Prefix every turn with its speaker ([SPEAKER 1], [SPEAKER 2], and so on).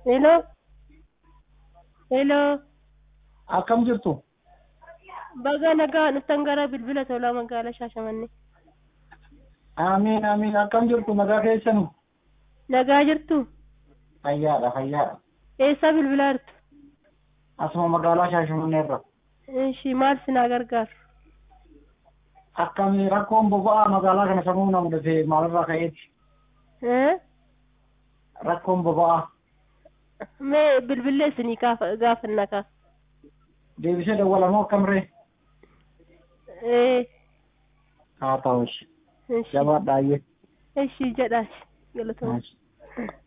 [SPEAKER 1] Hello. Hello.
[SPEAKER 2] Akkam jirtu?
[SPEAKER 1] Baga nagaa dhuftan gara bilbila tolaa magaalaa Shaashamannee.
[SPEAKER 2] Amiin amiin akkam jirtu nagaa keessanii?
[SPEAKER 1] Nagaa jirtu?
[SPEAKER 2] Fayyaadha fayyaadha.
[SPEAKER 1] Eessa bilbilaa jirtu?
[SPEAKER 2] Asuma magaalaa Shaashamanneerra.
[SPEAKER 1] Ishii maal sinaa gargaaru?
[SPEAKER 2] Akkami rakkoon boba'aa magaalaa kana samuu na mudate maalirraa ka'eeti?
[SPEAKER 1] Eh?
[SPEAKER 2] Rakkoon boba'aa
[SPEAKER 1] Mee bilbillee isinii gaafanna kaa.
[SPEAKER 2] deebisee dawwalamoo akkamree?
[SPEAKER 1] Eh.
[SPEAKER 2] Haa ta'u
[SPEAKER 1] Ishii.
[SPEAKER 2] jabaadhaayyee.
[SPEAKER 1] Ishii jedhaas galatoomna.
[SPEAKER 2] Nice.